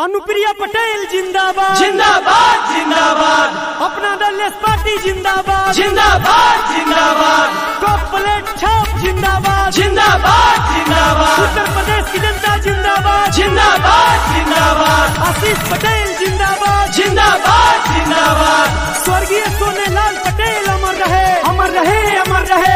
अनुप्रिया पटेल जिंदाबाद जिंदाबाद जिंदाबाद अपना दल पार्टी जिंदाबाद जिंदाबाद जिंदाबाद टॉप प्लेट छाप जिंदाबाद जिंदाबाद जिंदाबाद उत्तर प्रदेश की जनता जिंदाबाद जिंदाबाद जिंदाबाद आशीष पटेल जिंदाबाद जिंदाबाद जिंदाबाद स्वर्गीय सोनेलाल पटेल अमर रहे अमर रहे अमर रहे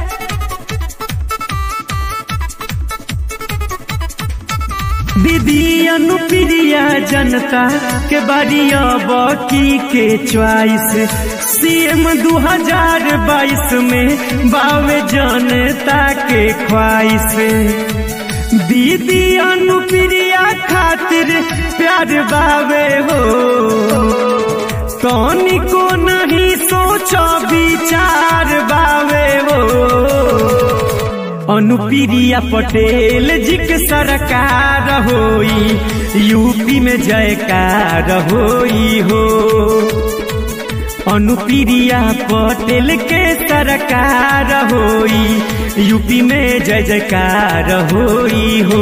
दीदी अनुप्रिया जनता के बारिया बाकी के च्वाइस सीएम 2022 में बावे जनता के ख्वाइश दीदी अनुप्रिया खातिर प्यार बावे हो कौनी को नहीं सोचो विचार बावे हो अनुप्रिया पटेल जी के सरकार होई यूपी में जयकार होई हो अनुप्रिया पटेल के सरकार होई यूपी में जय जयकार होई हो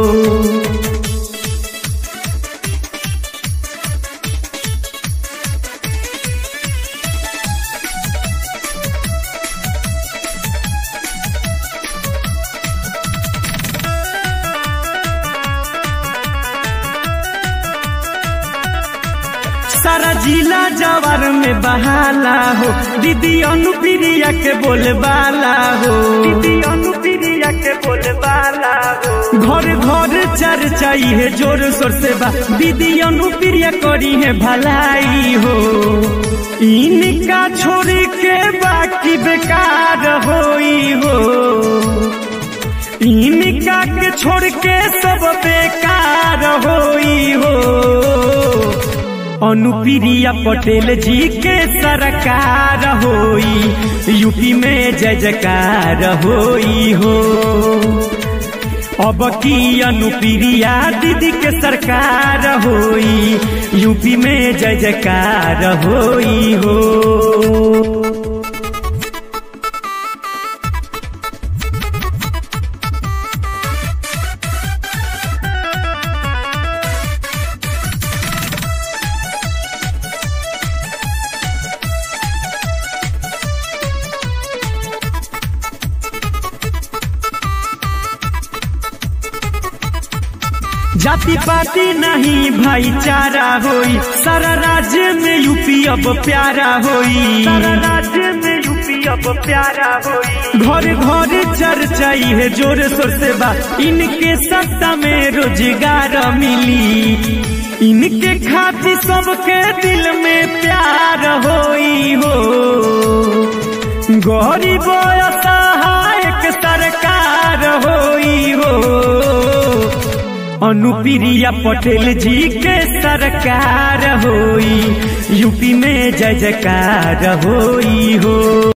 सारा जिला जवार में बहाला हो दीदी अनुप्रिया के बोलबाला हो दीदी अनुप्रिया के बोलबाला हो घर घर चर्चा है जोर शोर से बा दीदी अनुप्रिया करी है भलाई हो इनका छोड़ के बाकी बेकार होई हो इनका के छोड़ के सब बेकार होई हो अनुप्रिया पटेल जी के सरकार होई यूपी में जय जयकार होई हो अब की अनुप्रिया दीदी के सरकार होई यूपी में जय जयकार होई हो जाति पाति नहीं भाईचारा होई सारा राज्य में यूपी अब प्यारा होई सारा राज्य में यूपी अब प्यारा होई घर घर चर्चा है जोर शोर से बा इनके सत्ता में रोजगार मिली इनके खातिर सबके दिल में प्यार होई हो गरीब सहायक सरकार होई हो अनुप्रिया पटेल जी के सरकार होई यूपी में जय जयकार होई हो